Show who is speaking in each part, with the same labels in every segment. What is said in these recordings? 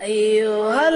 Speaker 1: أيها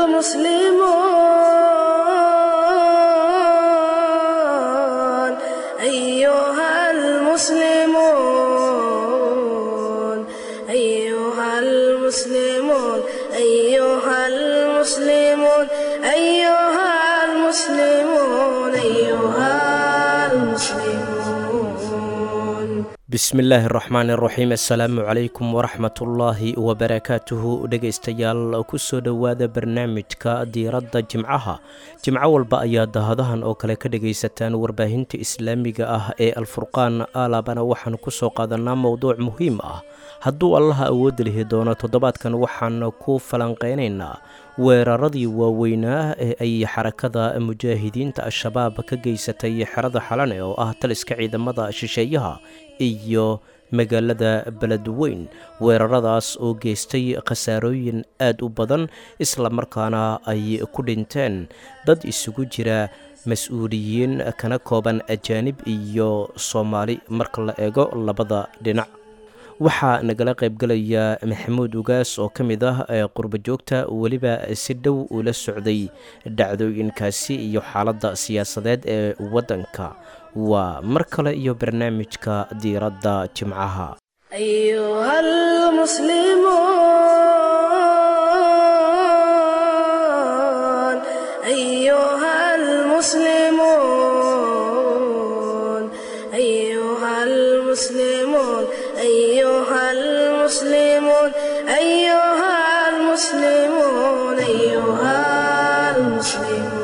Speaker 1: المسلمون أيها المسلمون أيها المسلمون أيها المسلمون أيها المسلمون أيها المسلمون
Speaker 2: bismillaahi araxmaan iraxiim assalaamu calaykum waraxmatullaahi wabarakaatuhu dhegaystayaal kusoo dhowaada barnaamijka diiradda jimcaha jimco walba ayaa dahadahan oo kale ka dhagaysataan warbaahinta islaamiga ah ee alfurqaan aalabana waxaan kusoo qaadanaa mowduuc muhiim ah hadduu allaha awoodda lihi doono toddobaadkan waxaan ku falanqeynaynaa weeraradii waaweynaa ee ay xarakada mujaahidiinta al-shabaab ka geysatay xerada xalane oo ah taliska ciidamada shisheeyaha iyo magaalada beledweyn weeraradaas oo geystay khasaarooyin aad u badan islamarkaana ay ku dhinteen dad isugu jira mas-uuliyiin kana kooban ajaanib iyo soomaali marka la eego labada dhinac waxaa nagala qaybgalaya maxamuud ugaas oo ka mid ah qurba joogta weliba si dhow ula socday dhacdooyinkaasi iyo xaaladda siyaasadeed ee waddanka waa mar kale iyo barnaamijka diiradda jimcaha
Speaker 1: أيها المسلمون أيها المسلمون أيها المسلمون أيها المسلمون أيها المسلمون أيها المسلمون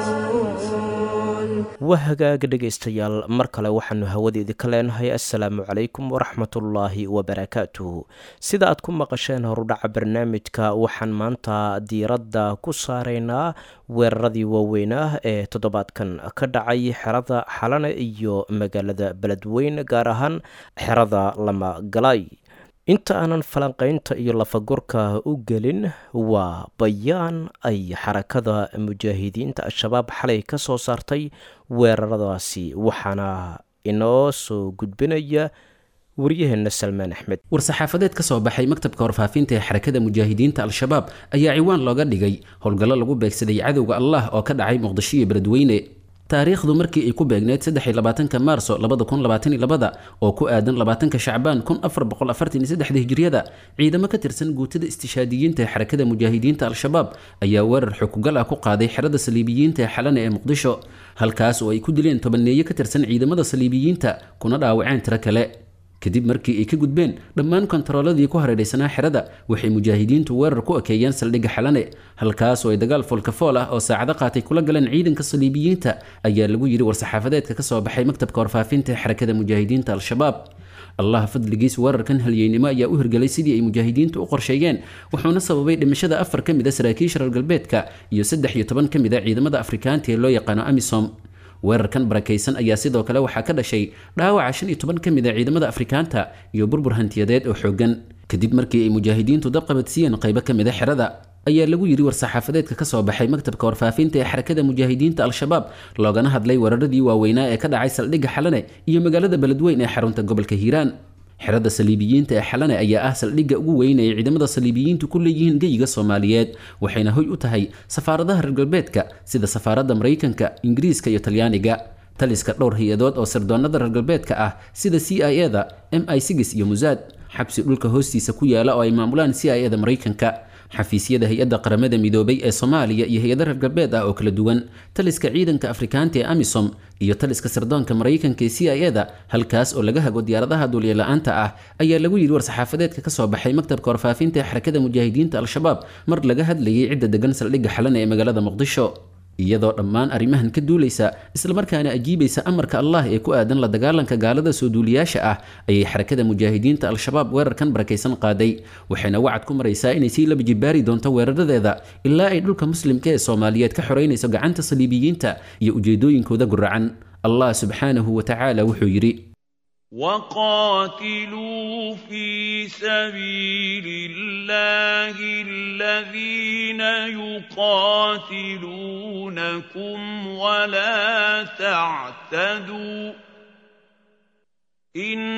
Speaker 2: waa hagaaga dhegaystayaal mar kale waxaanu hawadeedi ka leenahay assalaamu calaykum waraxmatullaahi wabarakaatuhu sida aad ku maqasheen horudhaca barnaamijka waxaan maanta diiradda ku saaraynaa weeraradii waaweynah ee toddobaadkan ka dhacay xerada xalane iyo magaalada beledweyn gaar ahaan xerada lama galay inta aanan falanqaynta iyo lafagurka u gelin waa bayaan ay xarakada mujaahidiinta al-shabaab xalay ka soo saartay weeraradaasi waxaana inoo soo gudbinaya waryaheena salmaan axmed
Speaker 3: war-saxaafadeed ka soo baxay maktabka warfaafinta ee xarakada mujaahidiinta al-shabaab ayaa ciwaan looga dhigay howlgallo lagu beegsaday cadowga allah oo ka dhacay muqdisho iyo beledweyne taariikhdu markii ay ku beegneyd saddexi labaatanka maarso labada kun labaatan iyo labada oo ku aadan labaatanka shacbaan kun afar boqol afartan iyo saddexda hijriyada ciidamo ka tirsan guutada istishaadiyiinta ee xarakada mujaahidiinta al-shabaab ayaa weerar xukugal ah ku qaaday xerada saliibiyiinta ee xalane ee muqdisho halkaas oo ay ku dileen tobaneeye ka tirsan ciidamada saliibiyiinta kuna dhaawaceen tiro kale kadib markii ay ka gudbeen dhammaan kontarooladii ku hareeraysanaa xerada waxay mujaahidiintu weerar ku ekeeyeen saldhigga xalane halkaas oo ay dagaal foolkafool ah oo saacado qaatay kula galeen ciidanka saliibiyiinta ayaa lagu yidhi war-saxaafadeedka ka soo baxay maktabka warfaafinta ee xarakada mujaahidiinta al-shabaab allah fadligiis weerarkan halyeynimo ayaa u hirgelay sidii ay mujaahidiintu u qorsheeyeen wuxuuna sababay dhimashada afar ka mid a saraakiisha reer galbeedka iyo saddex iyo toban ka mid a ciidamada afrikaanta ee loo yaqaano amisom weerarkan barakaysan ayaa sidoo kale waxaa ka dhashay dhaawaca shan iyo toban ka mid a ciidamada afrikaanta iyo burbur hantiyadeed oo xoogan kadib markii ay mujaahidiintu dabqabadsiiyeen qaybo ka mid a xerada ayaa lagu yidhi war-saxaafadeedka ka soo baxay maktabka warfaafinta ee xarakada mujaahidiinta al-shabaab loogana hadlay weeraradii waaweynaa ee ka dhacay saldhigga xalane iyo magaalada beledweyn ee xarunta gobolka hiiraan xerada saliibiyiinta ee xalane ayaa ah saldhigga ugu weyn ee ciidamada saliibiyiintu ku leeyihiin geyiga soomaaliyeed waxayna hoy u tahay safaaradaha reer galbeedka sida safaaradda maraykanka ingiriiska iyo talyaaniga taliska dhowr hay-adood oo sirdoonada reer galbeedka ah sida c i e da m i sigis iyo musaad xabsi dhulka hoostiisa ku yaala oo ay maamulaan c i e da maraykanka xafiisyada hay-adda qaramada midoobay ee soomaaliya iyo hay-ada reer galbeed ah oo kala duwan taliska ciidanka afrikaanta ee amisom iyo taliska sirdoonka maraykanka ee c i e da halkaas oo laga hago diyaaradaha duulyala-aanta ah ayaa lagu yidhi war-saxaafadeedka ka soo baxay maktabka warfaafinta ee xarakada mujaahidiinta al-shabaab mar laga hadlayay cidda degan saldhigga xalane ee magaalada muqdisho iyadoo dhammaan arrimahan ka duulaysa islamarkaana ajiibaysa amarka allah ee ku aadan la dagaalanka gaalada soo duuliyaasha ah ayay xarakada mujaahidiinta al-shabaab weerarkan barakaysan qaaday waxayna wacad ku maraysaa inay sii laba jibaari doonto weeraradeeda ilaa ay dhulka muslimka ee soomaaliyeed ka xoreynayso gacanta saliibiyiinta iyo ujeedooyinkooda guracan allah subxaanahu wa tacaala wuxuu yidhi
Speaker 4: وقاتلوا في سبيل الله الذين يقاتلونكم ولا تعتدوا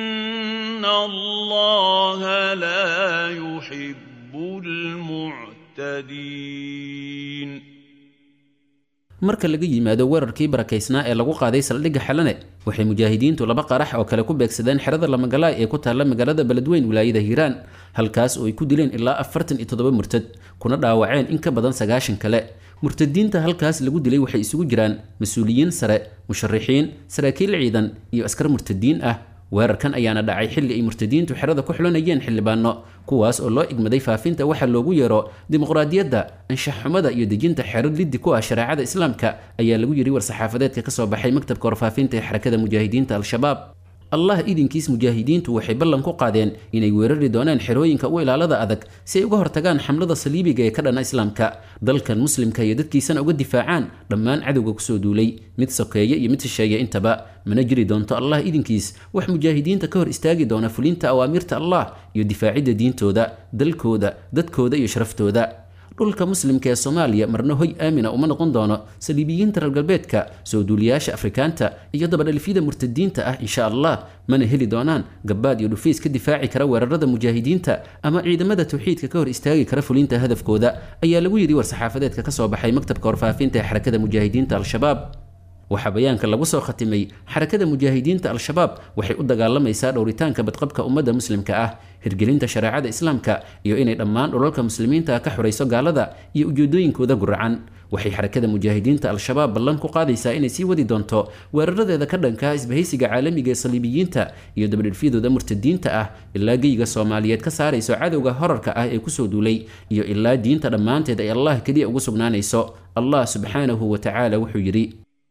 Speaker 4: إن الله لا يحب المعتدين مهتدين
Speaker 3: marka laga yimaado weerarkii barakaysnaa ee lagu qaaday saldhigga xalane waxay mujaahidiintu laba qarax oo kale ku beegsadeen xerada lamagalaay ee ku taalla magaalada beledweyn wilaayada hiiraan halkaas oo ay ku dileen ilaa afartan iyo toddoba murtad kuna dhaawaceen in ka badan sagaashan kale murtadiinta halkaas lagu dilay waxay isugu jiraan mas-uuliyiin sare musharixiin saraakiil ciidan iyo askar murtadiin ah weerarkan ayaana dhacay xilli ay murtadiintu xerada ku xulanayeen xildhibaano kuwaas oo loo igmaday faafinta waxa loogu yeero dimuqraadiyadda anshax xumada iyo dejinta xero liddi ku ah shareecada islaamka ayaa lagu yidhi war-saxaafadeedka ka soo baxay maktabka warfaafinta ee xarakada mujaahidiinta al-shabaab allah idinkiis mujaahidiintu waxay ballan ku qaadeen inay weerari doonaan xerooyinka u ilaalada adag si ay uga hortagaan xamlada saliibiga ee ka dhana islaamka dalkan muslimka iyo dadkiisana uga difaacaan dhammaan cadowga kusoo duulay mid sokeeye iyo mid shisheeye intaba mana jiri doonto allah idinkiis wax mujaahidiinta ka hor istaagi doona fulinta awaamirta allah iyo difaacidda diintooda dalkooda dadkooda iyo sharaftooda dhulka muslimka ee soomaaliya marna hoy aamina uma noqon doono saliibiyiinta reer galbeedka soo duuliyaasha afrikaanta iyo dabadhalifyada murtadiinta ah insha allah mana heli doonaan gabbaad iyo dhufiis ka difaaci kara weerarada mujaahidiinta ama ciidamada tawxiidka ka hor istaagi kara fulinta hadafkooda ayaa lagu yidhi war-saxaafadeedka ka soo baxay maktabka warfaafinta ee xarakada mujaahidiinta al-shabaab waxaa bayaanka lagu soo khatimay xarakada mujaahidiinta al-shabaab waxay u dagaalamaysaa dhowritaanka badqabka ummadda muslimka ah hirgelinta shareecada islaamka iyo inay dhammaan dhulalka muslimiinta ka xurayso gaalada iyo ujeedooyinkooda guracan waxay xarakada mujaahidiinta al-shabaab ballan ku qaadaysaa inay sii wadi doonto weeraradeeda ka dhanka isbahaysiga caalamiga ee saliibiyiinta iyo dabadhilfyadooda murtadiinta ah ilaa geyga soomaaliyeed ka saarayso cadowga horarka ah ee kusoo duulay iyo ilaa diinta dhammaanteed ay allah keliya ugu sugnaanayso allah subxaanahu wa tacaala wuxuu yidhi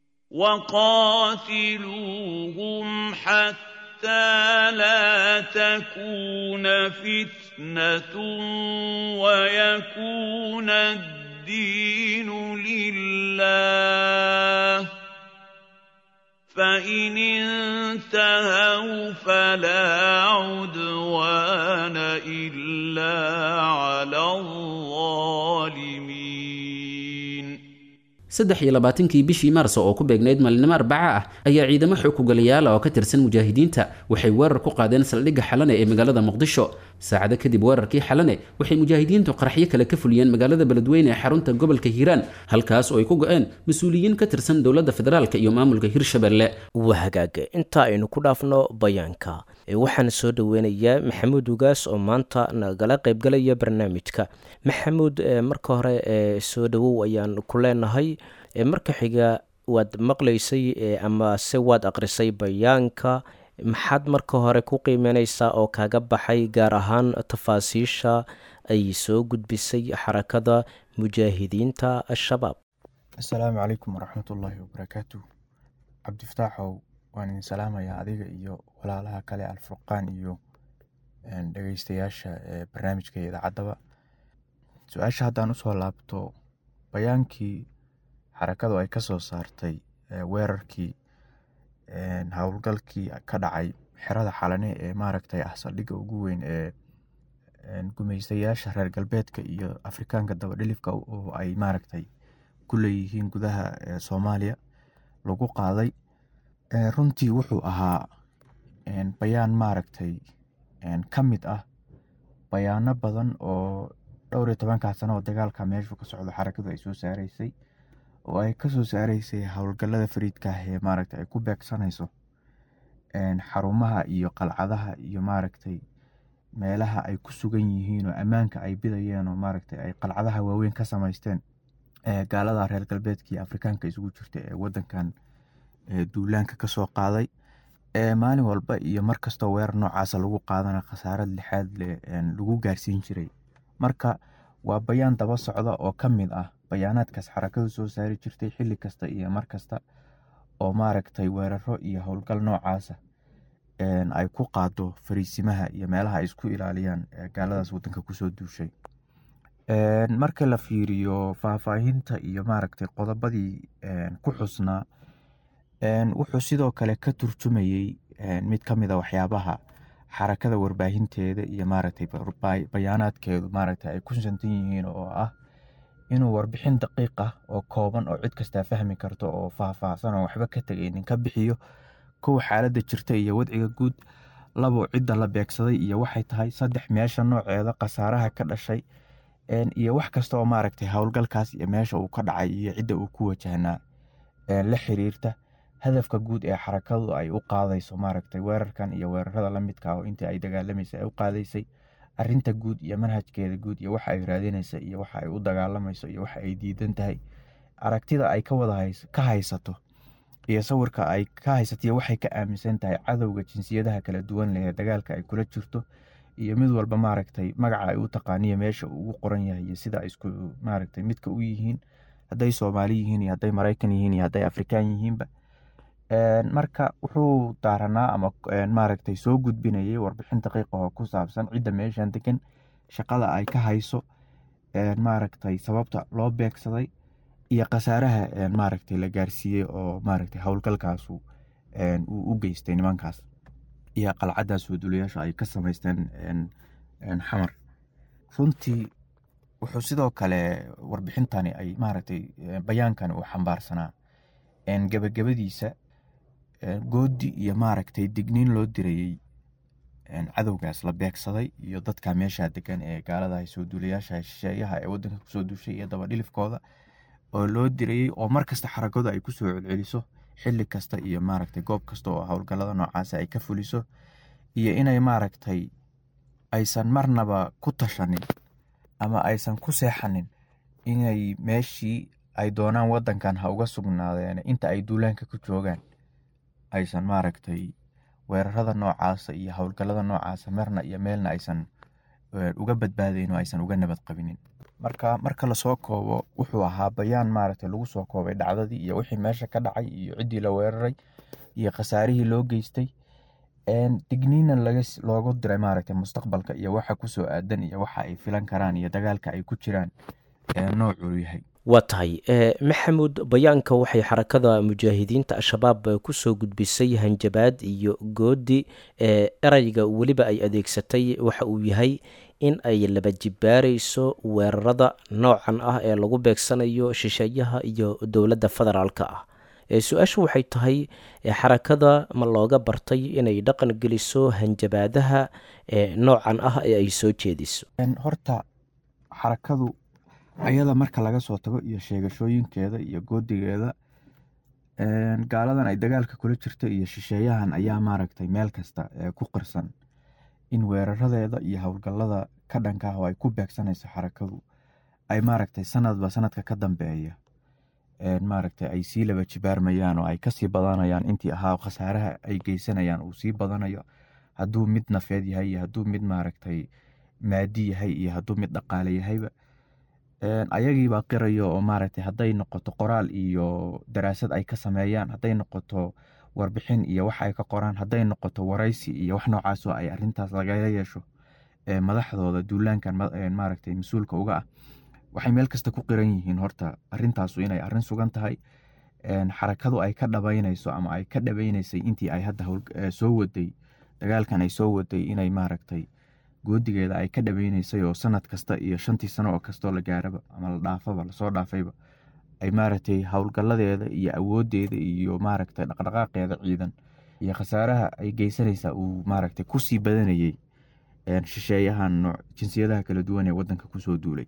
Speaker 4: وقاتلوهم حتى لا تكون فتنة ويكون الدين لله فإن انتهوا فلا عدوان إلا على الظالمين
Speaker 3: saddex iyo labaatankii bishii maarso oo ku beegnayd maalinimo arbaca ah ayaa ciidamo xoogugalayaala oo ka tirsan mujaahidiinta waxay weerar ku qaadeen saldhigga xalane ee magaalada muqdisho saacado kadib weerarkii xalane waxay mujaahidiintu qaraxyo kale ka fuliyeen magaalada beledweyne ee xarunta gobolka hiiraan halkaas oo ay ku go-een mas-uuliyiin ka tirsan dowladda federaalk iyo maamulka hirshabelle
Speaker 2: waa hagaag inta aynu ku dhaafno bayaanka waxaan soo dhoweynayaa maxamuud ugaas oo maanta nagala qaybgalaya barnaamijka maxamuud marka hore soo dhowow ayaan ku leenahay marka xiga waad maqlaysay ama se waad aqrisay bayaanka maxaad marka hore ku qiimeyneysaa oo kaga baxay gaar ahaan tafaasiisha ay soo gudbisay xarakada mujaahidiinta al-shabaab
Speaker 5: assalaamu calaykum waraxmatullaahi wabarakaatu cabdifataaxow waan idin salaamayaa adiga iyo walaalaha kale alfurqaan iyo dhegeystayaasha barnaamijka idaacadaba su-aasha haddaan usoo laabto bayaankii xarakadu ay kasoo saartay weerarkii howlgalkii ka dhacay xerada xalane ee maaragtay ah saldhigga ugu weyn ee gumeystayaasha reer galbeedka iyo afrikaanka dabadhilifka oo ay maaragtay ku leeyihiin gudaha soomaaliya lagu qaaday runtii wuxuu ahaa bayaan maaragtay ka mid ah bayaano badan oo dhowr iyo tobankaa sano oo dagaalka meeshu ka socdo xarakadu ay soo saareysay oo ay kasoo saareysay howlgalada fariidka ah ee maaragtay ay ku beegsanayso xarumaha iyo qalcadaha iyo maaragtay meelaha ay ku sugan yihiin oo ammaanka ay bidayeen oo maaragtay ay qalcadaha waaweyn ka samaysteen gaalada reer galbeedka iyo afrikaanka isugu jirta ee wadankan duulaanka kasoo qaaday maalin walba iyo markastoo weerar noocaasa lagu qaadana khasaarad lixaad leh lagu gaarsiin jiray marka waa bayaan daba socda oo ka mid ah bayaanaadkaas xarakadu soo saari jirtay xilli kasta iyo mar kasta oo maaragtay weeraro iyo howlgal noocaasa ay ku qaado fariisimaha iyo meelaha ay isku ilaaliyaan gaaladaas wadanka kusoo duushay marka la fiiriyo faahfaahinta iyo maaragtay qodobadii ku xusnaa wuxuu sidoo kale ka turjumayey mid ka mid a waxyaabaha xarakada warbaahinteeda iyo maaragtay bayaanaadkeedu maaragtay ay ku santan yihiin oo ah inuu warbixin daqiiq ah oo kooban oo cid kastaa fahmi karto oo faahfaahsan oo waxba ka tegaynin ka bixiyo kow xaaladda jirta iyo wadciga guud labo cidda la beegsaday iyo waxay tahay saddex meesha nooceeda khasaaraha ka dhashay iyo wax kasta oo maaragtay howlgalkaas iyo meesha uu ka dhacay iyo cidda uu ku wajahnaa la xiriirta hadafka guud ee xarakadu ay u qaadayso maaragtay weerarkan iyo weerarada la midka oo intii ay dagaalamaysa ay u qaadaysay arinta guud iyo manhajkeeda guud iyo waxa ay raadinaysa iyo waxa ay u dagaalamayso iyo waxa ay diidan tahay aragtida ay ka wada ka haysato iyo sawirka ay ka haysato iyo waxay ka aaminsan tahay cadowga jinsiyadaha kala duwan leh ee dagaalka ay kula jirto iyo mid walba maaragtay magaca ay u taqaaniyo meesha uu ugu qoran yahay iyo sida ay isku maaragtay midka u yihiin hadday soomaali yihiin iyo hadday maraykan yihiin iyo hadday afrikaan yihiinba marka wuxuu daaranaa ama maaragtay soo gudbinayay warbixin daqiiqa oo ku saabsan cidda meeshan degan shaqada ay ka hayso maaragtay sababta loo beegsaday iyo khasaaraha maaragtay la gaarsiiyey oo maaragtay howlgalkaasu uu u geystay nimankaas iyo qalcadaas waduulayaasha ay ka samaysteen xamar runtii wuxuu sidoo kale warbixintani ay maaragtay bayaankani uu xambaarsanaa gebagabadiisa goodi iyo maaragtay digniin loo dirayey cadowgaas la beegsaday iyo dadka meesha degan ee gaalada soo duulayaasha shisheeyaha ee wadanka kusoo duushay iyo dabadhilifkooda oo loo dirayey oo markasta xaragadu ay kusoo celceliso xili kasta iyo maaragtay goob kasta oo howlgalada noocaas ay ka fuliso iyo inay maaragtay aysan marnaba ku tashanin ama aysan ku seexanin inay meeshii ay doonaan wadankan ha uga sugnaadeen inta ay duulaanka ku joogaan aysan maaragtay weerarada noocaasa iyo howlgalada noocaasa marna iyo meelna aysan uga badbaadayn oo aysan uga nabad qabinin marka marka lasoo koobo wuxuu ahaa bayaan maaragtay lagu soo koobay dhacdadii iyo wixii meesha ka dhacay iyo ciddii la weeraray iyo khasaarihii loo geystay digniina loogu diray maaragtay mustaqbalka iyo waxa kusoo aadan iyo waxa ay filan karaan iyo dagaalka ay ku jiraan noocuu yahay
Speaker 2: waa tahay maxamuud bayaanka waxay xarakada mujaahidiinta al-shabaab kusoo gudbisay hanjabaad iyo goodi ereyga weliba ay adeegsatay waxa uu yahay in ay laba jibaarayso weerarada noocan ah ee lagu beegsanayo shisheeyaha iyo dowladda federaalka ah su-aashu waxay tahay xarakada ma looga bartay inay dhaqan geliso hanjabaadaha noocan ah ee ay soo jeediso
Speaker 5: horta xarakadu ayada marka laga soo tago iyo sheegashooyinkeeda iyo goodigeeda gaaladan ay dagaalka kula jirta iyo shisheeyahan ayaa maaragtay meel kasta ku qirsan in weeraradeeda iyo howlgalada ka dhanka ah oo ay ku beegsanayso xarakadu ay maaragtay sanadba sanadka ka dambeeya maaragtay ay sii laba jibaarmayaan oo ay kasii badanayaan intii ahaa khasaaraha ay geysanayaan uu sii badanayo hadduu mid nafeed yahay iyo hadduu mid maaragtay maadi yahay iyo hadduu mid dhaqaale yahayba ayagiibaa qirayo oo maaragtay hadday noqoto qoraal iyo daraasad ay ka sameeyaan hadday noqoto warbixin iyo wax ay ka qoraan hadday noqoto waraysi iyo wax noocaasoo ay arintaas lagaga yeesho madaxdooda duulaankan maaragtay mas-uulka uga ah waxay meel kasta ku qiran yihiin horta arintaasu inay arin sugan tahay xarakadu ay ka dhabaynayso ama ay ka dhabaynaysay intii ay hadda soo waday dagaalkan ay soo waday inay maaragtay goodigeeda ay ka dhabaynaysay oo sanad kasta iyo shantii sano oo kastoo la gaaraba ama la dhaafaba lasoo dhaafayba ay maaragtay howlgaladeeda iyo awoodeeda iyo maaragtay dhaqdhaqaaqeeda ciidan iyo khasaaraha ay geysanaysaa uu maaragtay kusii badanayey shisheeyahan jinsiyadaha kala duwan ee wadanka kusoo duulay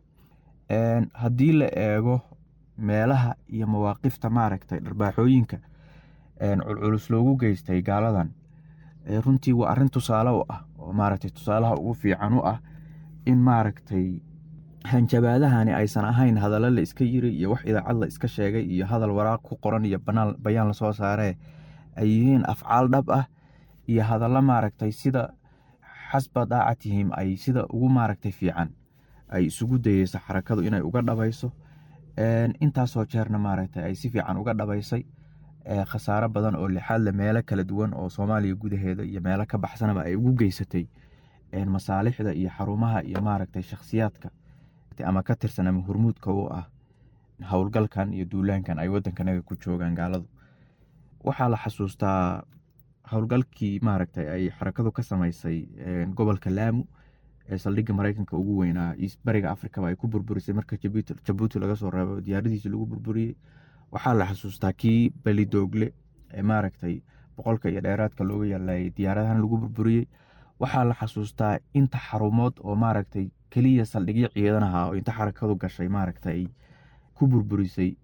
Speaker 5: haddii la eego meelaha iyo mawaaqifta maaragtay dharbaaxooyinka culculus loogu geystay gaaladan runtii waa arin tusaale u ah oo maaragtay tusaalaha ugu fiican u ah in maaragtay hanjabaadahani aysan ahayn hadallo la iska yiri iyo wax idaacad la iska sheegay iyo hadal waraaq ku qoran iyo bayaan lasoo saaree ay yihiin afcaal dhab ah iyo hadallo maaragtay sida xasba daacatihim ay sida ugu maaragtay fiican ay isugu dayeyso xarakadu inay uga dhabayso intaasoo jeerna maaragtay ay si fiican uga dhabaysay khasaaro badan oo lixaadle meelo kala duwan oo soomaaliya gudaheeda iyo meelo ka baxsanaba ay ugu geysatay masaalixda iyo xarumaha iyo maaragtay shakhsiyaadka ama ka tirsan ama hormuudka u ah howlgalkan iyo duulaankan ay wadankanaga ku joogaan gaaladu waxaa la xasuustaa howlgalkii maaragtay ay xarakadu ka samaysay gobolka laamu ee saldhigga mareykanka ugu weynaa bariga afrikaba ay ku burburisay marka jabuuti laga soo reebo diyaaradiisi lagu burburiyey waxaa la xasuustaa kii belidoogle ee maaragtay boqolka iyo dheeraadka looga yalayay diyaaradahan lagu burburiyey waxaa la xasuustaa inta xarumood oo maaragtay keliya saldhigyo ciidanaha oo inta xarakadu gashay maaragta ay ku burburisay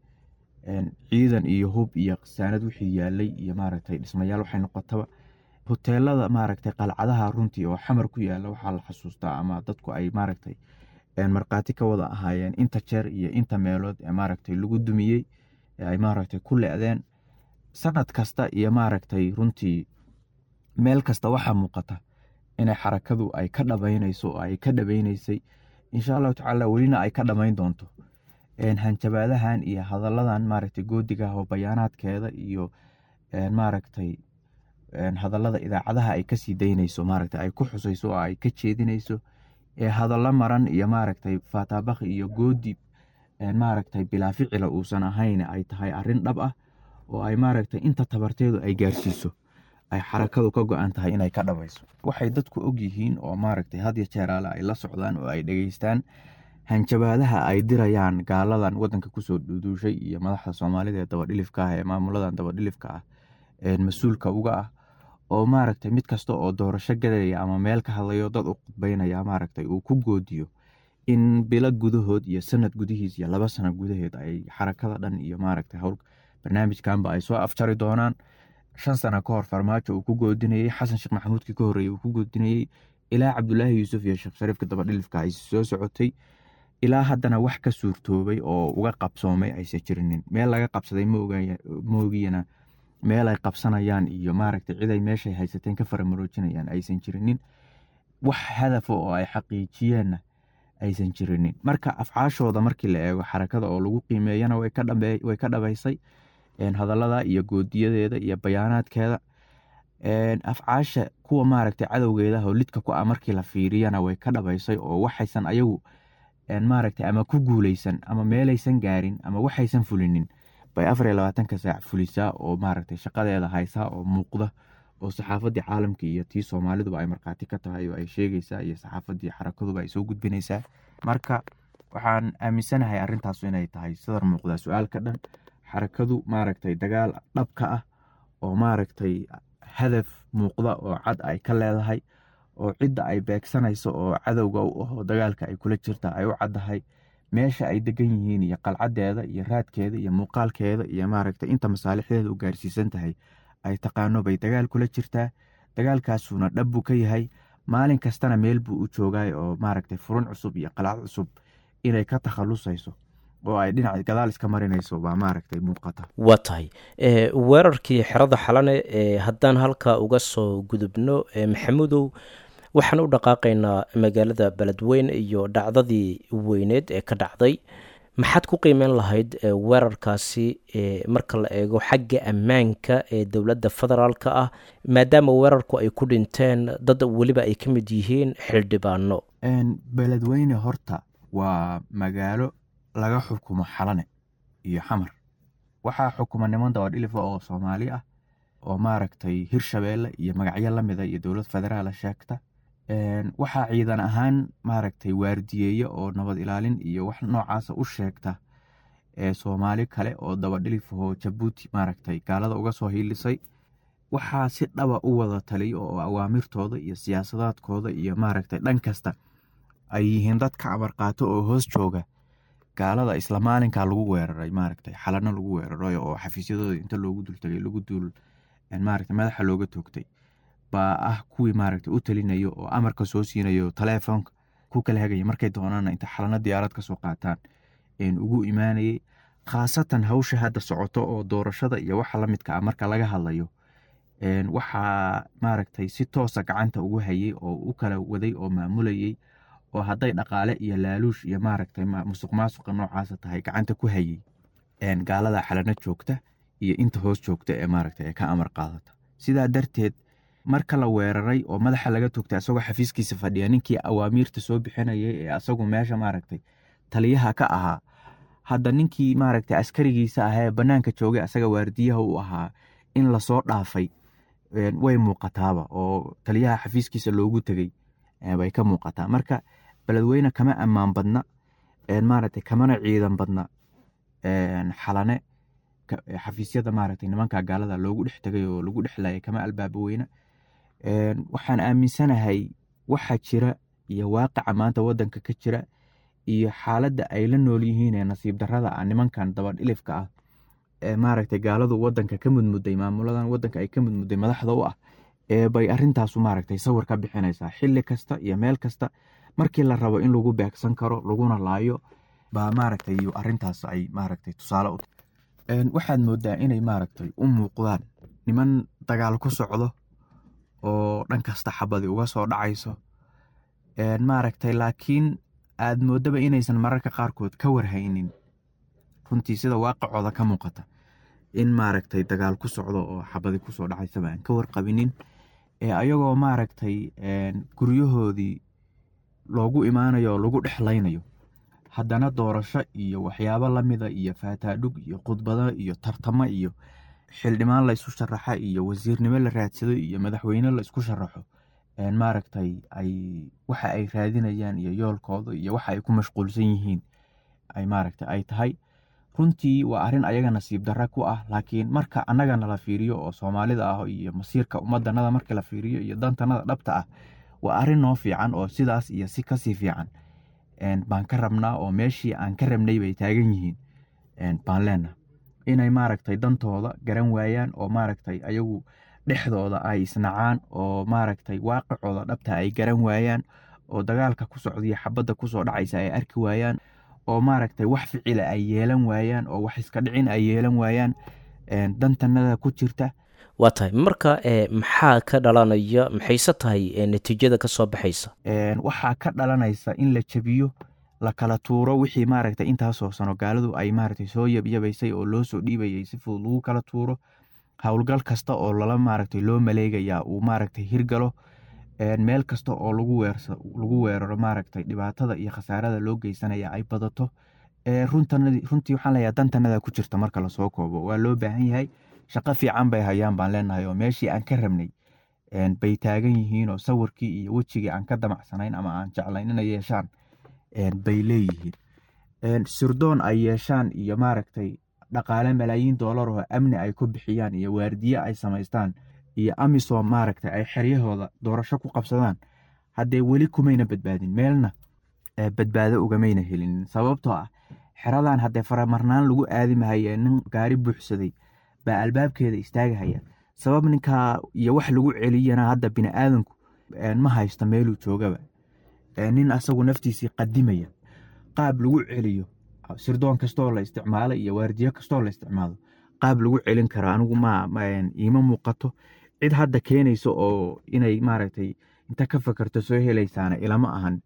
Speaker 5: ciidan iyo hub iyo khasaanad wixii yaalay iyo maaragtay dhismayaal waxay noqotaba hoteelada maaragtay qalcadaha runtii oo xamar ku yaala waxaa la xasuustaa ama dadku ay maaragtay markhaati ka wada ahaayeen inta jeer iyo inta meelood ee maaragtay lagu dumiyey ee ay maaragtay ku le'deen sanad kasta iyo maaragtay runtii meel kasta waxaa muuqata inay xarakadu ay ka dhabaynayso oo ay ka dhabaynaysay insha allahu tacaala welina ay ka dhamayn doonto hanjabaadahan iyo hadalladan maaragtay goodigaah oo bayaanaadkeeda iyo maaragtay hadallada idaacadaha ay kasii daynayso maaragtay ay ku xusayso oo ay ka jeedinayso ee hadallo maran iyo maaragtay faataabakhi iyo goodi maaragtay bilaa ficila uusan ahayn ay tahay arrin dhab ah oo ay maaragtay inta tabarteedu ay gaarsiiso ay xarakadu ka go-an tahay inay ka dhabayso waxay dadku og yihiin oo maaragtay had ya jeeraale ay la socdaan oo ay dhegeystaan hanjabaadaha ay dirayaan gaaladan wadanka kusoo dhuduushay iyo madaxda soomaalida ee dabadhilifka ah ee maamuladan dabadhilifka ah mas-uulka uga ah oo maaragtay mid kasta oo doorasho gadaya ama meel ka hadlayo dad u khudbaynaya maaragtay uu ku goodiyo in bilo gudahood iyo sanad gudihiis iyo laba sano gudaheed ay xarakada dhan iyo maaragtay howl barnaamijkanba ay soo afjari doonaan shan sano ka hor farmaajo uu ku goodinayey xasan sheekh maxamuudkii ka horreeyey uu ku goodinayey ilaa cabdulaahi yuusuf iyo sheekh shariifka dabadhilifka ay soo socotay ilaa haddana wax ka suurtoobay oo uga qabsoomay aysan jirinin meel laga qabsaday moogiyana meel ay qabsanayaan iyo maaragtay ciday meeshay haysateen ka faramaroojinayaan aysan jirinin wax hadafa oo ay xaqiijiyeenna aysan jirinin marka afcaashooda markii la eego xarakada oo lagu qiimeeyana way ka dhabaysay hadallada iyo goodiyadeeda iyo bayaanaadkeeda afcaasha kuwa maaragtay cadowgeedah oo lidka ku ah markii la fiiriyana way ka dhabaysay oo waxaysan ayagu maaragtay ama ku guuleysan ama meelaysan gaarin ama waxaysan fulinin bay afar iyo labaatanka saac fulisaa oo maaragtay shaqadeeda haysaa oo muuqda oo saxaafadii caalamka iyo tii soomaaliduba ay markhaati ka tahay oo ay sheegaysaa iyo saxaafadii xarakaduba ay soo gudbinaysaa marka waxaan aaminsanahay arrintaas inay tahay sidar muuqda su-aalka dhan xarakadu maaragtay dagaal dhabka ah oo maaragtay hadaf muuqda oo cad ay ka leedahay oo cidda ay beegsanayso oo cadowga u aho dagaalka ay kula jirta ay u caddahay meesha ay degan yihiin iyo qalcadeeda iyo raadkeeda iyo muuqaalkeeda iyo maaragtay inta masaalixdeeda u gaarsiisan tahay ay taqaano bay dagaal kula jirtaa dagaalkaasuna dhab buu ka yahay maalin kastana meel buu u joogay oo maaragtay furun cusub iyo qalcad cusub inay ka takhalusayso oo ay dhinac gadaal iska marinayso baa maaragtay muuqata
Speaker 2: waa tahay weerarkii xerada xalane haddaan halkaa uga soo gudubno maxamudow waxaan u dhaqaaqaynaa magaalada beledweyn iyo dhacdadii weyneed ee ka dhacday maxaad ku qiimeyn lahayd weerarkaasi marka la eego xagga ammaanka ee dowladda federaalka ah maadaama weerarku ay ku dhinteen dad weliba ay ka mid yihiin xildhibaano
Speaker 5: beledweyne horta waa magaalo laga xukumo xalane iyo xamar waxaa xukuma niman dabadhilifa oo soomaali ah oo maaragtay hirshabeelle iyo magacyo lamida iyo dowlad federaala sheegta waxaa ciidan ahaan maaragtay waardiyeeye oo nabad ilaalin iyo wax noocaasa u sheegta soomaali kale oo dabadhilifahoo jabuuti maaragtay gaalada uga soo hiilisay waxaa si dhaba u wada taliyo oo awaamirtooda iyo siyaasadaadkooda iyo maaragtay dhan kasta ay yihiin dadka amar qaato oo hoos jooga gaalada isla maalinkaa lagu weeraray maaragtay xalano lagu weeraray oo xafiisyadooda inta loogu dultagay lagu duul maaragtay madaxa looga toogtay baa ah kuwii maaragtay u talinayo oo amarka soo siinayo taleefoonka ku kala hagaya markay doonaana inta xalano diyaarad kasoo qaataan ugu imaanayay khaasatan hawsha hadda socoto oo doorashada iyo waxa lamidka ah marka laga hadlayo waxaa maaragtay si toosa gacanta ugu hayay oo u kala waday oo maamulayay oo hadday dhaqaale iyo laaluush iyo maaragtay musuq maasuqa noocaasa tahay gacanta ku hayay gaalada xalano joogta iyo inta hoos joogta ee maaragtay ee ka amar qaadata sidaa darteed marka la weeraray oo madaxa laga togtay asagoo xafiiskiisa fadhiya ninkii awaamiirta soo bixinayay ee asagu meesha maaragtay taliyaha ka ahaa hadda ninkii maaragtay askarigiisa ah ee banaanka joogay asaga waardiyaha u ahaa in lasoo dhaafay way muuqataaba oo taliyaha xafiiskiisa loogu tegey bay ka muuqataa marka beledweyne kama ammaan badna maaragtay kamana ciidan badna xalane xafiisyada maaragtay nimanka gaalada loogu dhex tegay oo lagu dhexlayay kama albaaba weyne waxaan aaminsanahay waxaa jira iyo waaqica maanta wadanka ka jira iyo xaaladda ay la nool yihiin ee nasiib darrada ah nimankan dabadhilifka ah ee maaragtay gaaladu wadanka ka mudmuday maamuladan wadanka ay ka mudmuday madaxda u ah ee bay arintaasu maaragtay sawir ka bixinaysaa xilli kasta iyo meel kasta markii la rabo in lagu beegsan karo laguna laayo baa maaragtay arintaas ay maaragtay tusaale u waxaad moodaa inay maaragtay u muuqdaan niman dagaal ku socdo oo dhan kasta xabadi uga soo dhacayso maaragtay laakiin aad moodaba inaysan mararka qaarkood ka warhaynin runtii sida waaqicooda ka muuqata in maaragtay dagaal ku socdo oo xabadi kusoo dhacaysaba aan ka warqabinin ayagoo maaragtay guryahoodii loogu imaanayo oo lagu dhexlaynayo haddana doorasho iyo waxyaabo lamida iyo faataadhug iyo khudbado iyo tartamo iyo xildhibaan la isu sharaxa iyo wasiirnimo la raadsado iyo madaxweyne la isku sharaxo maaragtay ay waxa ay raadinayaan iyo yoolkooda iyo waxa ay ku mashquulsan yihiin ay maaragtay ay tahay runtii waa arrin ayaga nasiib darra ku ah laakiin marka annagana la fiiriyo oo soomaalida ah iyo masiirka ummadanada marka la fiiriyo iyo dantanada dhabta ah waa arrin noo fiican oo sidaas iyo si kasii fiican baan ka rabnaa oo meeshii aan ka rabnay bay taagan yihiin baan leenaha inay maaragtay dantooda garan waayaan oo maaragtay ayagu dhexdooda ay isnacaan oo maaragtay waaqicooda dhabta ay garan waayaan oo dagaalka ku socdiyo xabadda kusoo dhacaysa ay arki waayaan oo maaragtay wax ficila ay yeelan waayaan oo wax iska dhicin ay yeelan waayaan dantanada ku jirta
Speaker 2: waa tahay marka maxaa ka dhalanaya maxayse tahay natiijada ka soo baxaysa
Speaker 5: waxaa ka dhalanaysa in la jebiyo la kala tuuro wixii maaragtay intaasoo sano gaaladu ay maaragtay soo yabyabaysay oo loo soo dhiibayay si fudud lagu kala tuuro howlgal kasta oo lala maaragtay loo maleegayaa uu maaragtay hirgalo meel kasta oo lagu weeraro maaragtay dhibaatada iyo khasaarada loo geysanaya ay badato runtii waxaan leeyahay dantanada ku jirta marka lasoo koobo waa loo baahan yahay shaqo fiican bay hayaan baan leenahay oo meeshii aan ka rabnay bay taagan yihiin oo sawirkii iyo wejigii aan ka damacsanayn ama aan jeclayn inay yeeshaan bay leeyihiin sirdoon ay yeeshaan iyo maaragtay dhaqaale malaayiin doolar oo amni ay ku bixiyaan iyo waardiye ay samaystaan iyo amisom maaragtay ay xeryahooda doorasho ku qabsadaan haddee weli kumayna badbaadin meelna badbaado ugamayna helin sababtoo ah xeradan haddee faramarnaan lagu aadimahaye nin gaari buuxsaday baa albaabkeeda istaagahaya sabab ninkaa iyo wax lagu celiyana hadda biniaadanku ma haysto meeluu joogaba nin asagu naftiisii qadimaya qaab lagu celiyo sirdoon kastoo la isticmaalo iyo waardiyo kastoo la isticmaalo qaab lagu celin karo anigu iima muuqato cid hadda keenayso oo inay maaragtay inta ka fakarto soo helaysaana ilama ahan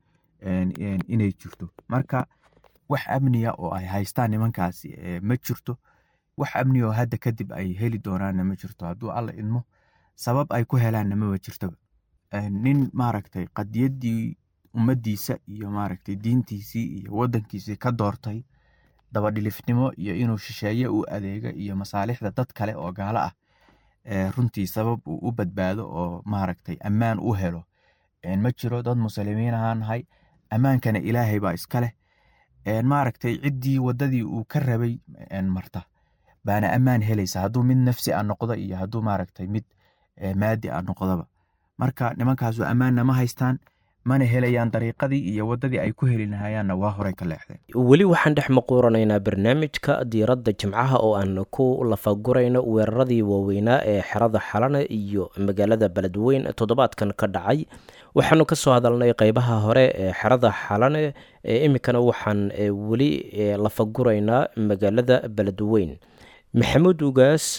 Speaker 5: inay jirto marka wax amniya oo ay haystaan nimankaasi ma jirto wax amniya oo hadda kadib ay heli doonaanna ma jirto hadduu alla idmo sabab ay ku helaanna maba jirtoba nin maaragtay qadiyaddii ummaddiisa iyo maaragtay diintiisii iyo waddankiisii ka doortay dabadhilifnimo iyo inuu shisheeye u adeega iyo masaalixda dad kale oo gaalo ah runtii sabab uu u badbaado oo maaragtay ammaan u helo ma jiro dad muslimiin ahaan nahay ammaankana ilaahay baa iska leh maaragtay ciddii waddadii uu ka rabay marta baana ammaan helaysa hadduu mid nafsi a noqdo iyo hadduu maaragtay mid maadi a noqdoba marka nimankaasu ammaanna ma haystaan mana helayaan dariiqadii iyo waddadii ay ku heli lahayaanna waa horey ka leexdeen
Speaker 2: weli waxaan dhex maquuranaynaa barnaamijka diiradda jimcaha oo aan ku lafagurayno weeraradii waaweynaa ee xerada xalane iyo magaalada beledweyn toddobaadkan ka dhacay waxaanu ka soo hadalnay qeybaha hore ee xerada xalane iminkana waxaan weli lafaguraynaa magaalada beledweyn maxamuud ugaas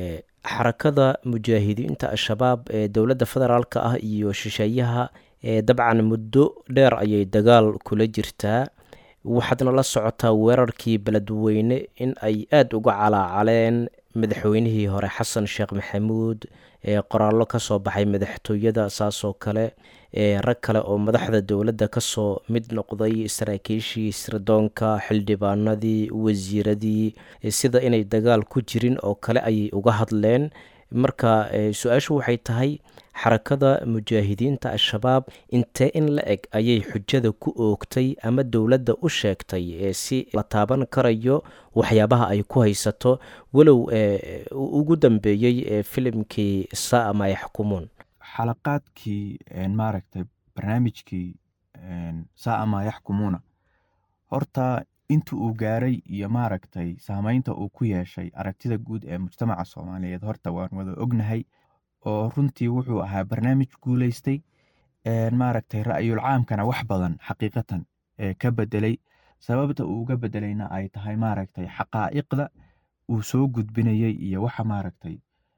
Speaker 2: xarakada mujaahidiinta al-shabaab ee dowladda federaalk ah iyo shisheeyaha dabcan muddo dheer ayay dagaal kula jirtaa waxaadna la socotaa weerarkii beledweyne in ay aada uga calaacaleen madaxweynihii hore xasan sheekh maxamuud qoraallo kasoo baxay madaxtooyada saasoo kale rag kale oo madaxda dowladda kasoo mid noqday saraakiishii sirdoonka xildhibaanadii wasiiradii sida inay dagaal ku jirin oo kale ayay uga hadleen marka su-aashu waxay tahay xarakada mujaahidiinta al-shabaab intee in la eg ayay xujada ku oogtay ama dowladda u sheegtay si la taaban karayo waxyaabaha ay ku haysato walow ugu dambeeyey filimkii saa ama yaxkumuun
Speaker 5: xalaqaadkii maaragtay barnaamijkii saa maa yaxkumuuna horta inta uu gaaray iyo maaragtay saameynta uu ku yeeshay aragtida guud ee mujtamaca soomaaliyeed horta waan wada ognahay oo runtii wuxuu ahaa barnaamij guuleystay maaragtay ra'yul caamkana wax badan xaqiiqatan ka bedelay sababta uu uga bedelayna ay tahay maaragtay xaqaa'iqda uu soo gudbinayay iyo waxa maaragtay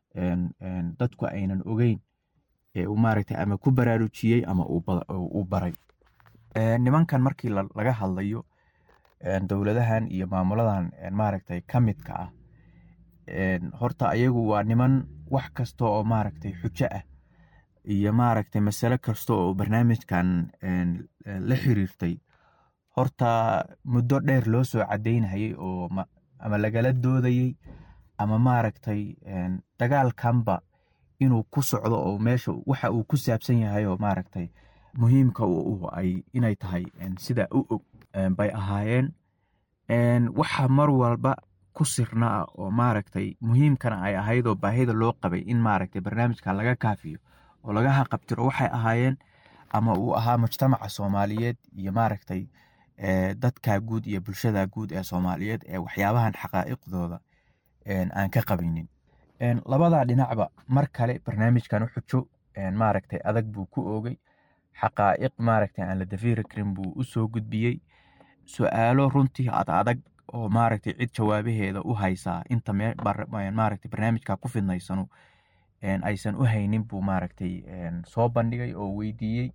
Speaker 5: dadku aynan ogeyn ee uu maaragtay ama ku baraarujiyey ama uu baray nimankan markii laga hadlayo dowladahan iyo maamuladan maaragtay ka midka ah horta ayagu waa niman wax kasta oo maaragtay xujo ah iyo maaragtay masale kasta oo barnaamijkan la xiriirtay horta muddo dheer loo soo cadeynayay oo ama lagala doodayey ama maaragtay dagaalkanba inuu ku socdo oo meesha waxa uu ku saabsan yahay oo maaragtay muhiimka u ay inay tahay sida u og bay ahaayeen waxa mar walba ku sirna ah oo maaragtay muhiimkana ay ahayd oo baahida loo qabay in maaragtay barnaamijka laga kaafiyo oo laga haqabtiro waxay ahaayeen ama uu ahaa mujtamaca soomaaliyeed iyo maaragtay dadka guud iyo bulshada guud ee soomaaliyeed ee waxyaabahan xaqaa'iqdooda aan ka qabinin labadaa dhinacba mar kale barnaamijkan u xujo maaragtay adag buu ku oogay xaqaa'iq maaragtay aan la dafiiri karin buu u soo gudbiyey su-aalo runtii ad adag oo maaragtay cid jawaabaheeda u haysaa inta maaragtay barnaamijka ku fidnaysanu aysan u haynin buu maaragtay soo bandhigay oo weydiiyey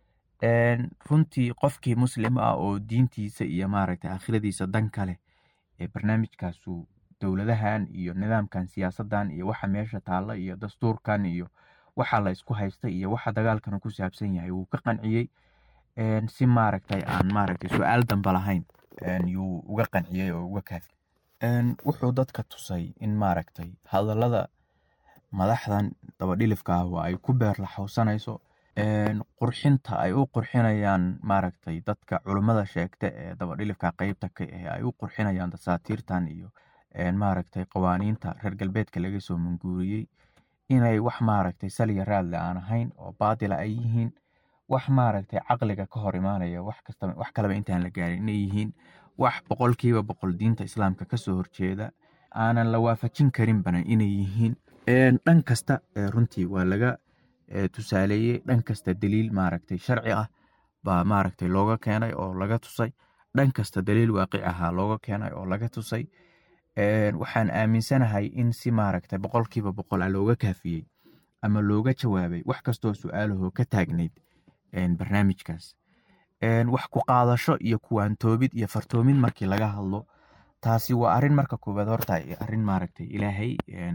Speaker 5: runtii qofkii muslim ah oo diintiisa iyo maaragtay aakhiradiisa dan kale ee barnaamijkaasu dowladahan iyo nidaamkan siyaasadan iyo waxa meesha taalla iyo dastuurkan iyo waxa la isku haysta iyo waxa dagaalkana ku saabsan yahay wuu ka qanciyey si maaragtay aan maaragtay su-aal damba lahayn yuu uga qanciyey oo uga kaafi wuxuu dadka tusay in maaragtay hadallada madaxdan dabadhilifka ah oo ay ku beerlaxowsanayso qurxinta ay u qurxinayaan maaragtay dadka culummada sheegta ee dabadhilifka qeybta ka ah ay u qurxinayaan dasaatiirtan iyo maaragtay qawaaniinta reer galbeedka laga soo manguuriyey inay wax maaragtay saliya raadle aan ahayn oo baadila ay yihiin wax maaragtay caqliga ka hor imaanaya wax kastaba wax kaleba intaan la gaarin inay yihiin wax boqolkiiba boqol diinta islaamka kasoo horjeeda aanan la waafajin karinbana inay yihiin dhan kasta runtii waa laga tusaaleeyey dhan kasta daliil maaragtay sharci ah baa maaragtay looga keenay oo laga tusay dhan kasta daliil waaqic ahaa looga keenay oo laga tusay waxaan aaminsanahay in si maaragtay boqolkiiba boqol a looga kaafiyey ama looga jawaabay wax kastoo su-aalahoo ka taagnayd barnaamijkaas wax ku qaadasho iyo kuwaantoobid iyo fartoomid markii laga hadlo taasi waa arin marka koowaad horta arin maaragtay ilaahay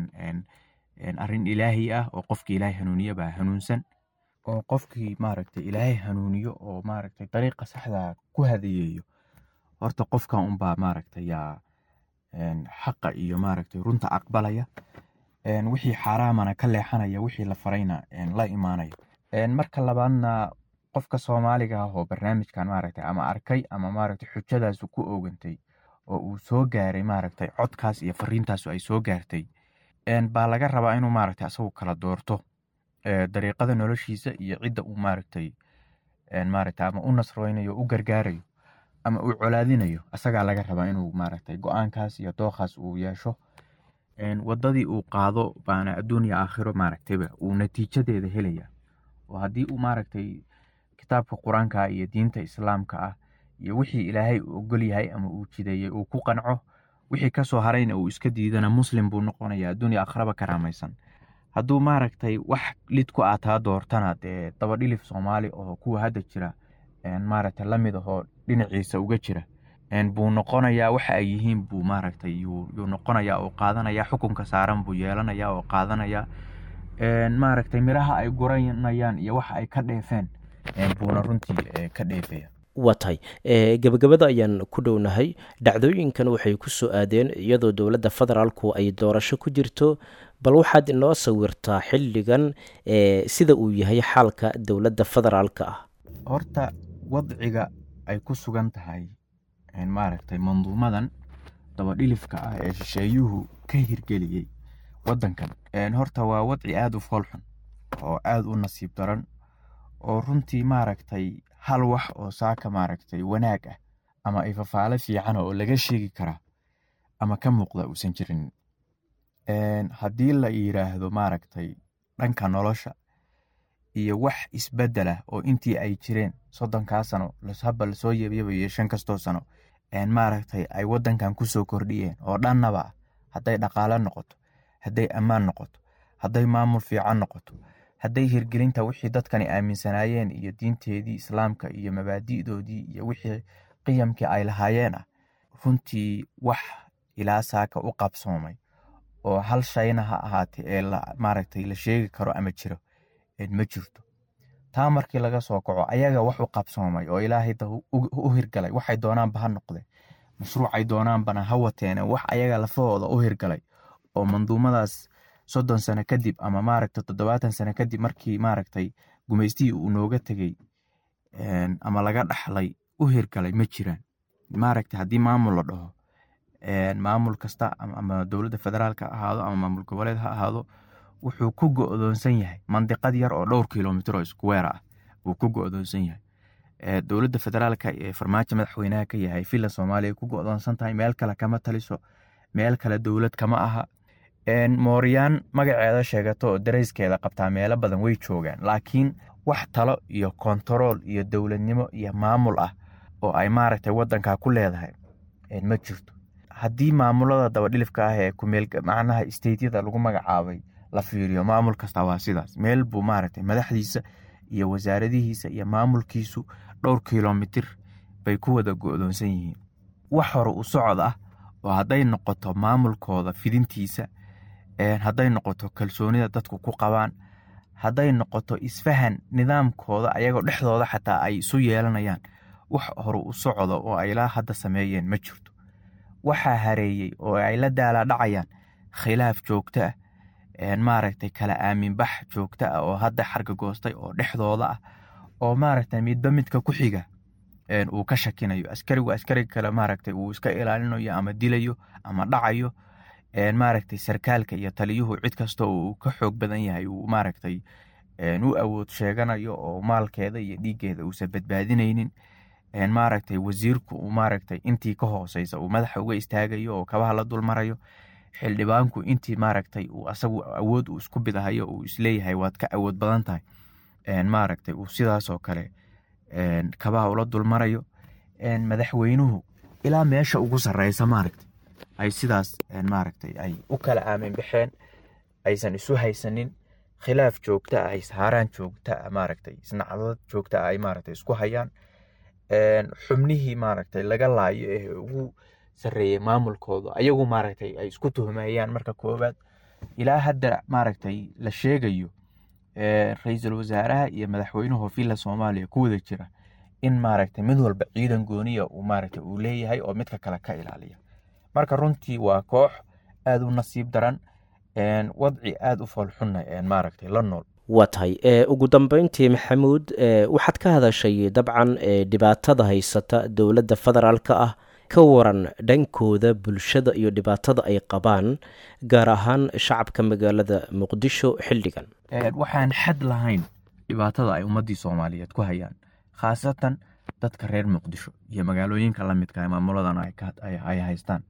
Speaker 5: arin ilaahi ah oo qofkii ilaahay hanuuniye baa hanuunsan oo qofkii maaragtay ilaahay hanuuniyo oo maaragtay dariiqa saxda ku hadeeyeeyo horta qofkan unbaa maaragtay yaa xaqa iyo maaragtay runta aqbalaya wixii xaaraamana ka leexanaya wixii la farayna la imaanaya marka labaadna qofka soomaaliga ah oo barnaamijkan maaragtay ama arkay ama maaragtay xujadaasu ku oogantay oo uu soo gaaray maaragtay codkaas iyo fariintaasu ay soo gaartay baa laga rabaa inuu maaragtay asagu kala doorto dariiqada noloshiisa iyo cidda uu maaragtay maaragtay ama u nasreynayo u gargaarayo ama uu colaadinayo asagaa laga rabaa inuu maaragtay go-aankaas iyo dookaas uu yeesho wadadii uu qaado baana adduun iyo aakhiro maaragtayba uu natiijadeeda helaya oo haddii uu maaragtay kitaabka qur-aanka iyo diinta islaamka ah iyo wixii ilaahay uu ogol yahay ama uu jideeyey uu ku qanco wixii kasoo harayna uu iska diidana muslim buu noqonaya adduun iyo aakhiraba karaamaysan hadduu maaragtay wax lid ku aataa doortana dee dabadhilif soomaali oo kuwa hadda jira maaragtay lamid ahoo dhinaciisa uga jira buu noqonayaa waxa ay yihiin buu maaragtay yuu noqonayaa oo qaadanaya xukunka saaran buu yeelanaya oo qaadanaya maaragtay miraha ay guranayaan iyo waxa ay ka dheefeen buuna runtii ka dheefaya
Speaker 2: waa tahay gebagabada ayaan ku dhownahay dhacdooyinkan waxay ku soo aadeen iyadoo dowladda federaalku ay doorasho ku jirto bal waxaad inoo sawirtaa xilligan sida uu yahay xaalka dowladda federaalka ah
Speaker 5: horta wadciga ay ku sugan tahay maaragtay manduumadan dabadhilifka ah ee shisheeyuhu ka hirgeliyey waddankan horta waa wadci aada u foolxun oo aada u nasiib daran oo runtii maaragtay hal wax oo saaka maaragtay wanaag ah ama ay fafaale fiican oo laga sheegi karaa ama ka muuqda uusan jirin haddii la yiraahdo maaragtay dhanka nolosha iyo wax isbedelah oo intii ay jireen soddonkaa sano haba lasoo yeebyabayo shan kastoo sano maaragtay ay wadankan kusoo kordhiyeen oo dhannaba hadday dhaqaale noqoto hadday ammaan noqoto hadday maamul fiican noqoto hadday hirgelinta wixii dadkani aaminsanaayeen iyo diinteedii islaamka iyo mabaadi'doodii iyo wixii qiyamkii ay lahaayeen ah runtii wax ilaa saaka u qabsoomay oo hal shayna ha ahaatee ee maaragtay la sheegi karo ama jiro ma jirto taa markii laga soo kaco ayaga wax u qabsoomay oo ilaahay u hirgalay waxay doonaanba ha noqdeen mashruucay doonaanbana ha wateene wax ayaga lafahooda u hirgalay oo manduumadaas soddon sano kadib ama maaragtay toddobaatan sano kadib markii maaragtay gumaystihii uu nooga tegey ama laga dhaxlay u hirgalay ma jiraan maaragtay haddii maamul la dhaho maamul kasta ama dowladda federaalk ha ahaado ama maamul goboleed ha ahaado wuxuu ku go'doonsan yahay mandiqad yar oo dhowr kilomitr oo iskuweer ah wuu ku go'doonsan yahay dowladda federaalka ee farmaajo madaxweynaha ka yahay villa soomaaliya ku go'doonsan tahay meel kale kama taliso meel kale dowlad kama aha mooryaan magaceeda sheegato oo darayskeeda qabtaa meelo badan way joogaan laakiin wax talo iyo kontarool iyo dowladnimo iyo maamul ah oo ay maaragtay wadanka ku leedahay ma jirto haddii maamulada dabadhilifka ah ee kumeel macnaha stateyada lagu magacaabay la fiiriyo maamul kasta waa sidaas meel buu maaragtay madaxdiisa iyo wasaaradihiisa iyo maamulkiisu dhowr kilomitir bay ku wada go'doonsan yihiin wax hore u socod ah oo hadday noqoto maamulkooda fidintiisa hadday noqoto kalsoonida dadku ku qabaan hadday noqoto isfahan nidaamkooda ayagoo dhexdooda xataa ay isu yeelanayaan wax hore u socdo oo ay ilaa hadda sameeyeen ma jirto waxaa hareeyey oo ay la daala dhacayaan khilaaf joogto ah maaragtay kala aaminbax joogto ah oo hadda xarga goostay oo dhexdooda ah oo maaragtay midba midka ku xiga uu ka shakinayo askarigu askariga kale maaragtay uu iska ilaalinayo ama dilayo ama dhacayo maaragtay sarkaalka iyo taliyuhu cid kasta uu ka xoog badan yahay uu maaragtay u awood sheeganayo oo maalkeeda iyo dhiiggeeda uusan badbaadinaynin maaragtay wasiirku uu maaragtay intii ka hooseysa uu madaxa uga istaagayo oo kabaha la dulmarayo xildhibaanku intii maaragtay uu asagu awood uu isku bidahayo uu isleeyahay waad ka awood badan tahay maaragtay uu sidaasoo kale kabaha ula dulmarayo madaxweynuhu ilaa meesha ugu sarreysa maaragtay ay sidaas maaragtay ay u kala aamin baxeen aysan isu haysanin khilaaf joogta ah ishaaraan joogta ah maaragtay isnacdad joogta ah ay maaragtay isku hayaan xubnihii maaragtay laga laayo ee ugu sarreeyey maamulkooda ayagu maaragtay ay isku tuhmayaan marka koowaad ilaa hadda maaragtay la sheegayo ra-iisul wasaaraha iyo madaxweynuhu villa soomaaliya ku wada jira in maaragtay mid walba ciidan gooniya uu maaragtay uu leeyahay oo midka kale ka ilaaliya marka runtii waa koox aada u nasiib daran wadci aada u foolxunna maaragtay la nool
Speaker 2: waa tahay ugu dambeyntii maxamuud waxaad ka hadashay dabcan dhibaatada haysata dowladda federaalka ah ka waran dhankooda bulshada iyo dhibaatada ay qabaan gaar ahaan shacabka magaalada muqdisho xilligan
Speaker 5: waxaan xad lahayn dhibaatada ay ummadii soomaaliyeed ku hayaan khaasatan dadka reer muqdisho iyo magaalooyinka lamidka maamuladan ay haystaan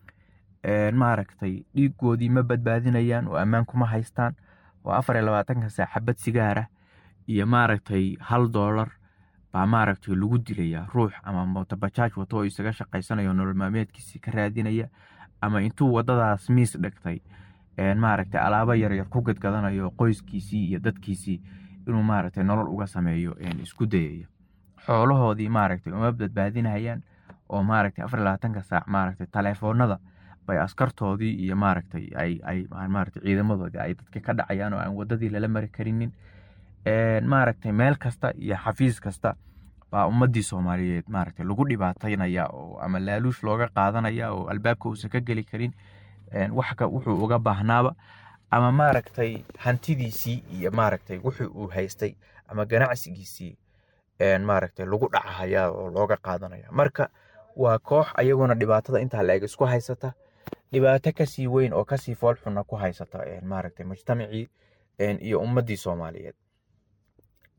Speaker 5: maaragtay dhiigoodii ma badbaadinayaan oo ammaan kuma haystaan oo afar iyo labaatanka saac xabad sigaara iyo maaragtay hal doolar baa maaragtay lagu dilayaa ruux ama mootobajaaj wato oo isaga shaqaysanayo nolol maalmeedkiisii ka raadinaya ama intuu wadadaas miis dhigtay maaragtay alaabo yaryar ku gadgadanayo qoyskiisii iyo dadkiisii inuu maaragtay nolol uga sameeyo isku dayaya xoolahoodii maaragtay uma badbaadinayaan oo maaragtay afar iyo labaatanka saac maaragtay taleefoonada bay askartoodii iyo maaragtay ay ay maaragtay ciidamadoodii ay dadka ka dhacayaan oo aan wadadii lala mari karinin maaragtay meel kasta iyo xafiis kasta baa ummadii soomaaliyeed maaragtay lagu dhibaataynaya oo ama laaluush looga qaadanaya oo albaabka uusan ka geli karin waxka wuxuu uga baahnaaba ama maaragtay hantidiisii iyo maaragtay wuxuu uu haystay ama ganacsigiisii maaragtay lagu dhacahaya oo looga qaadanaya marka waa koox ayaguna dhibaatada intaa la-eg isku haysata dhibaato kasii weyn oo kasii foolxuna ku haysata maaragtay mujtamacii iyo ummadii soomaaliyeed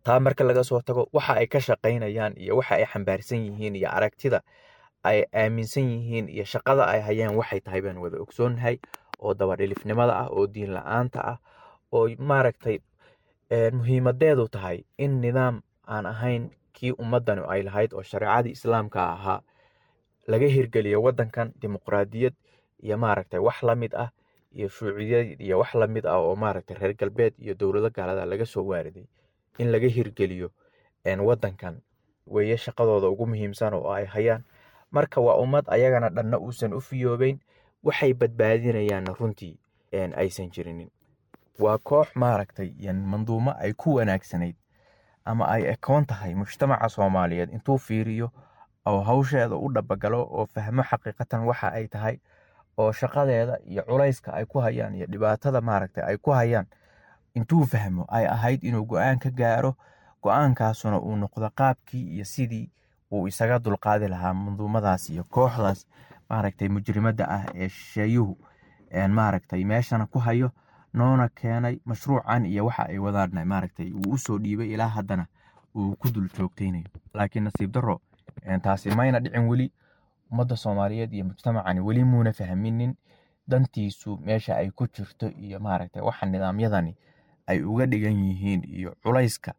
Speaker 5: taa marka laga soo tago waxa ay ka shaqaynayaan iyo waxa ay xambaarsan yihiin iyo aragtida ay aaminsan yihiin iyo shaqada ay hayaan waxay tahay baan wada ogsoonnahay oo dabadhilifnimada ah oo diin la-aanta ah oo maaragtay muhiimadeedu tahay in nidaam aan ahayn kii ummadani ay lahayd oo shareecadii islaamka ahaa laga hirgeliyo wadankan dimuqraadiyad iyo maaragtay wax la mid ah iyo shuuciyad iyo wax la mid ah oo maaragtay reer galbeed iyo dowlado gaalada laga soo waariday in laga hirgeliyo wadankan weeye shaqadooda ugu muhiimsan oo ay hayaan marka waa ummad ayagana dhanna uusan u fiyoobeyn waxay badbaadinayaanna runtii aysan jirinin waa koox maaragtay manduumo ay ku wanaagsanayd ama ay ekoon tahay mujtamaca soomaaliyeed intuu fiiriyo oo hawsheeda u dhabagalo oo fahmo xaqiiqatan waxa ay tahay oo shaqadeeda iyo culayska ay ku hayaan iyo dhibaatada maaragtay ay ku hayaan intuu fahmo ay ahayd inuu go-aan ka gaaro go-aankaasuna uu noqdo qaabkii iyo sidii uu isaga dulqaadi lahaa manduumadaas iyo kooxdaas maaragtay mujrimadda ah ee shisheeyuhu maaragtay meeshana ku hayo noona keenay mashruucan iyo waxa ay wadaan maaragtay uu usoo dhiibay ilaa haddana uu ku dul joogtaynayo laakiin nasiib darro taasi mayna dhicin weli ummadda soomaaliyeed iyo mujtamacani weli muuna fahminin dantiisu meesha ay ku jirto iyo maaragtay waxa nidaamyadani ay uga dhigan yihiin iyo culayska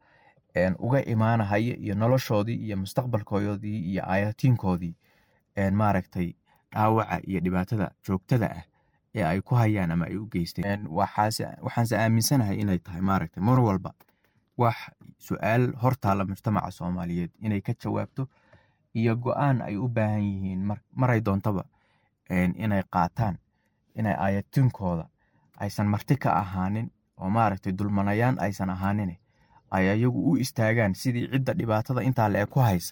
Speaker 5: uga imaanahaya iyo noloshoodii iyo mustaqbalkoodii iyo aayatiinkoodii maaragtay dhaawaca iyo dhibaatada joogtada ah ee ay ku hayaan ama ay u geysteen waxaanse aaminsanahay inay tahay maaragtay mar walba wax su-aal hortaala mujtamaca soomaaliyeed inay ka jawaabto iyo go-aan ay u baahan yihiin maray doontaba inay qaataan inay aayatiinkooda aysan marti ka ahaanin oo maaragtay dulmanayaan aysan ahaanin ay ayagu u istaagaan sidii cidda dhibaatada intaa le ku haysa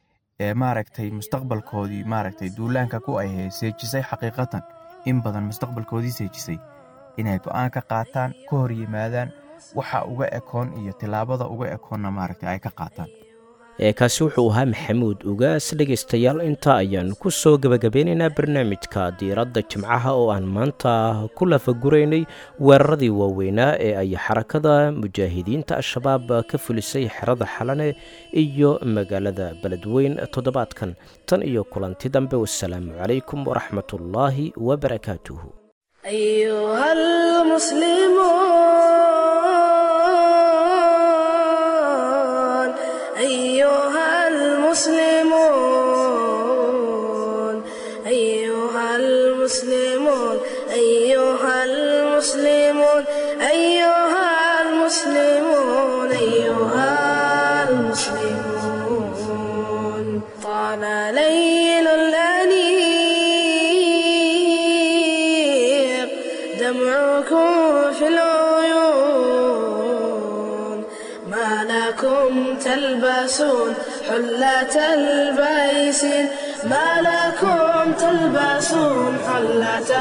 Speaker 5: ee maaragtay mustaqbalkoodii maaragtay duulaanka ku ay seejisay xaqiiqatan in badan mustaqbalkoodii seejisay inay go-aan ka qaataan ka hor yimaadaan waxa uga ekoon iyo tilaabada uga ekoonna maaragtay ay ka qaataan
Speaker 2: kaasi wuxuu ahaa maxamuud ugaas dhegaystayaal intaa ayaan ku soo gebagabeynaynaa barnaamijka diiradda jimcaha oo aan maanta ku lafaguraynay weeraradii waaweynaa ee ay xarakada mujaahidiinta al-shabaab ka fulisay xerada xalane iyo magaalada beledweyn toddobaadkan tan iyo kulanti dambe wasalaamu calaykum waraxmatullaahi wabarakaatuhu
Speaker 1: أيها المسلمون أيها المسلمون أيها المسلمون أيها المسلمون أيها المسلمون طال ليل الأنيق دمعكم في العيون ما لكم تلبسون حلة البيسين ما لكم تلبسون حلة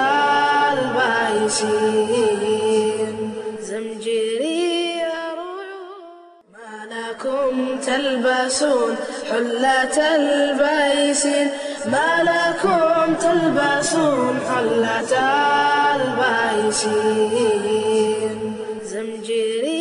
Speaker 1: البيسين زمجري ما لكم تلبسون حلة البيسين ما لكم تلبسون حلة البيسين زمجري